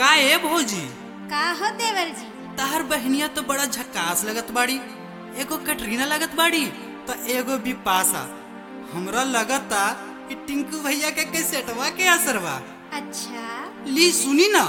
का ए भौजी का हो देवर जी तहर बहनिया तो बड़ा झकास लगत बाड़ी एगो कटरीना लगत बाड़ी तो एगो बिपाशा हमरा लगता कि टिंकू भैया के कैसेटवा के असरवा अच्छा ली सुनी ना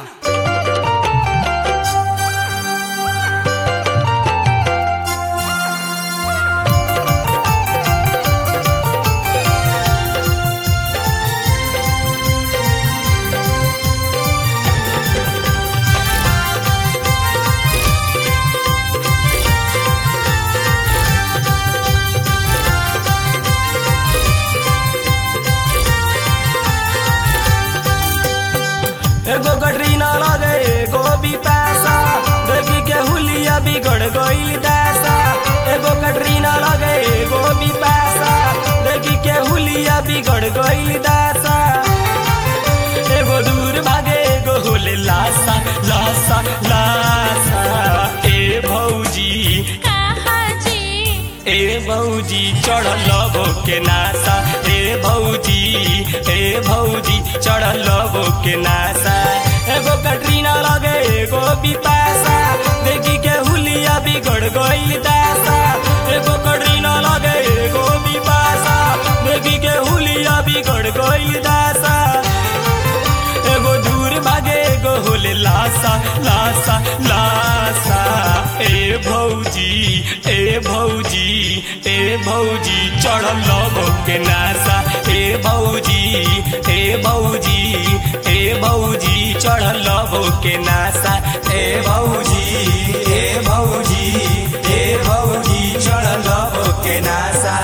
एगो कटरीना लगे एगो भी पैसा देखी के हुलिया बिगड़ गईल दासा एगो कटरीना लगे एगो भी पैसा देखी के हुलिया बिगड़ गईल दासा एगो दूर भागे एगो हुले लासा लासा लासा ए भौजी कहा जी ए भौजी चढ़ल के नासा ए भौजी ए भौजी चढ़ल के नासा एगो कटरीना लगे एगो बिपाशा देखी के हुलिया बिगड़ गईल दासा एगो कटरीना लगे एगो बिपाशा देखी के हुलिया बिगड़ गईल दासा एगो दूर भागे एगो होले लासा लासा लासा ए भौजी ए भौजी ए भौजी चढ़ल लबो के नासा ए भौजी ए भौजी ए भौजी चढ़ल लबो के नासा ए भौजी ए भौजी ए भौजी चढ़ल लबो के नासा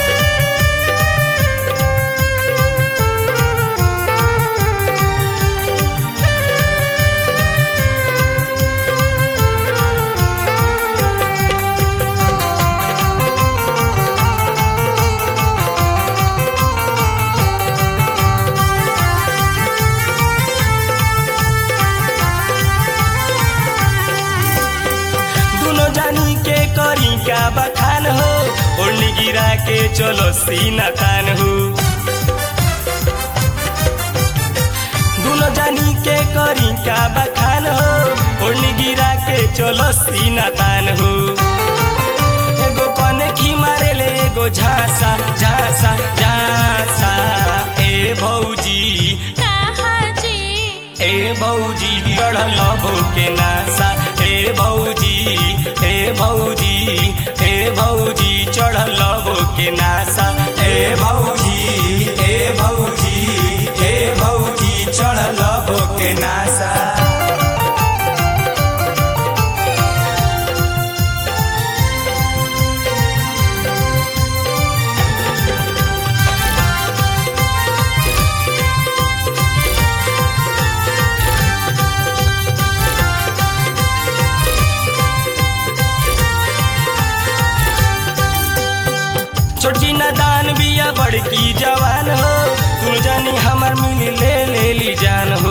दुनो जानी के करी का बखान हो ओढ़नी गिरा के चलो सीना तान हो दुनो जानी के करी का बखान हो ओढ़नी गिरा के चलो सीना तान हो एगो पने खी मारे ले एगो झांसा झांसा झांसा ए भौजी कहा जी ए भौजी गढ़ल के नासा ए भौजी ए भौजी ए भौजी चढ़ल के नासा ए भौजी ए भौजी ए भौजी चढ़ल के नासा छोटी दान बिया बड़की जवान हो तू जानी हमर मिली ले ले ली जान हो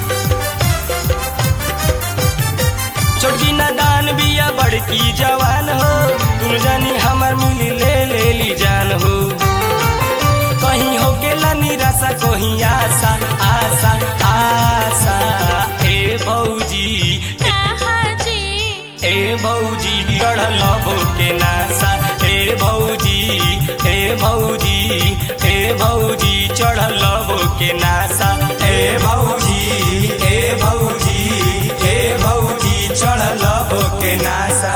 छोटी दान बिया बड़की जवान हो तू जानी हमर मिली ले ले ली जान हो कहीं हो गेला निराशा कहीं आशा आशा आशा ए भौजी कहा जी ए भौजी गढ़ल के नासा ए भौजी ए भौजी ए भौजी चढ़ल के नासा ए भौजी ए भौजी ए भौजी चढ़ल के नासा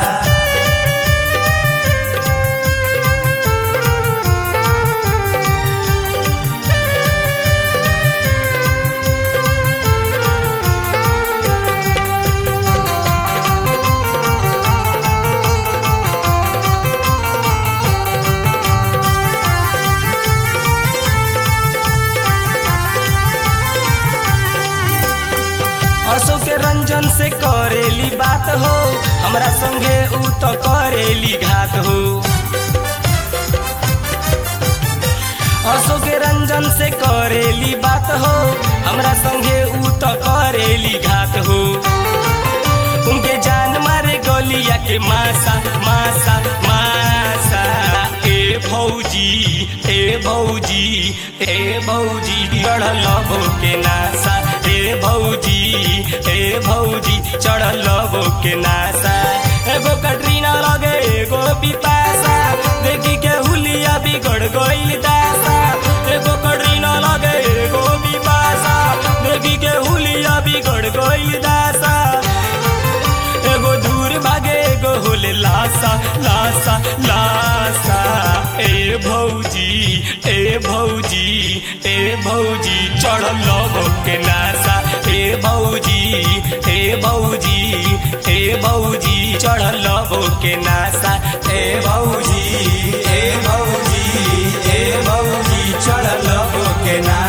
अशोक के रंजन से करेली बात हो हमरा संगे ऊ तो करेली घात हो अशोक के रंजन से करेली बात हो हमरा संगे ऊ तो करेली घात हो उनके जान मारे गलिया के मासा मासा मासा ए भौजी ए भौजी ए भौजी गढ़ल के नासा ए भौजी ए चढ़ल के नासा एगो कटरीना लगे एगो बिपासा देखी के हुलिया बिगड़ गइल दासा एगो कटरीना लगे एगो बिपासा देखी के हुलिया बिगड़ गइल दासा एगो दूर भागे एगो होले लासा लासा लासा ए भौजी ए भौजी ए भौजी चढ़ल के नासा ए भौजी ए भौजी ए भौजी चढ़ल के नासा ए भौजी ए भौजी ए भौजी चढ़ल के नासा